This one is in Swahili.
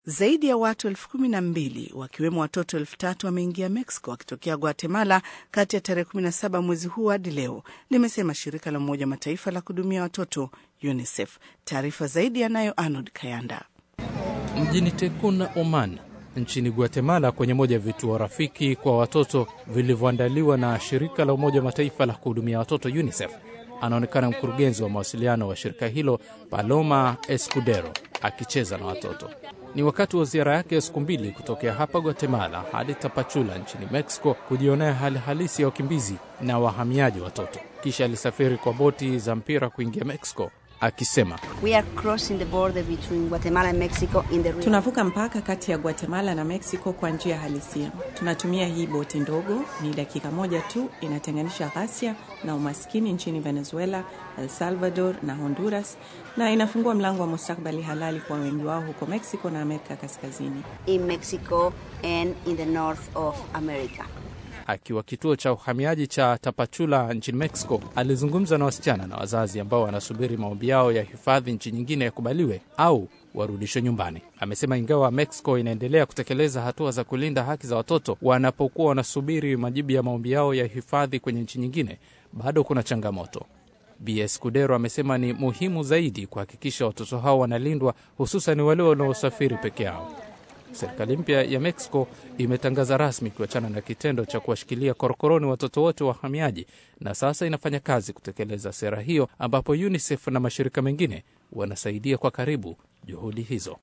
Zaidi ya watu elfu kumi na mbili wakiwemo watoto elfu tatu wameingia Mexico wakitokea Guatemala kati ya tarehe 17 mwezi huu hadi leo, limesema shirika la Umoja Mataifa la kuhudumia watoto UNICEF. Taarifa zaidi yanayo Arnold Kayanda. Mjini Tekuna, Oman, nchini Guatemala, kwenye moja ya vituo rafiki kwa watoto vilivyoandaliwa na shirika la Umoja wa Mataifa la kuhudumia watoto UNICEF, anaonekana mkurugenzi wa mawasiliano wa shirika hilo Paloma Escudero akicheza na watoto. Ni wakati wa ziara yake ya siku mbili kutokea hapa Guatemala hadi Tapachula nchini Mexico kujionea hali halisi ya wakimbizi na wahamiaji watoto. Kisha alisafiri kwa boti za mpira kuingia Mexico akisema We are crossing the border between Guatemala and Mexico in the river. Tunavuka mpaka kati ya Guatemala na Mexico kwa njia halisia. Tunatumia hii boti ndogo, ni dakika moja tu inatenganisha ghasia na umaskini nchini Venezuela, El Salvador na Honduras, na inafungua mlango wa mustakbali halali kwa wengi wao huko Mexico na Amerika Kaskazini. in Mexico and in the north of America. akiwa kituo cha uhamiaji cha Tapachula nchini Mexico, alizungumza na wasichana na wazazi ambao wanasubiri maombi yao ya hifadhi nchi nyingine yakubaliwe au warudishwe nyumbani. Amesema ingawa Mexico inaendelea kutekeleza hatua za kulinda haki za watoto wanapokuwa wanasubiri majibu ya maombi yao ya hifadhi kwenye nchi nyingine, bado kuna changamoto. BS Kudero amesema ni muhimu zaidi kuhakikisha watoto hao wanalindwa, hususan wale wanaosafiri peke yao. Serikali mpya ya Mexico imetangaza rasmi kuachana na kitendo cha kuwashikilia korokoroni watoto wote wahamiaji, na sasa inafanya kazi kutekeleza sera hiyo, ambapo UNICEF na mashirika mengine wanasaidia kwa karibu juhudi hizo.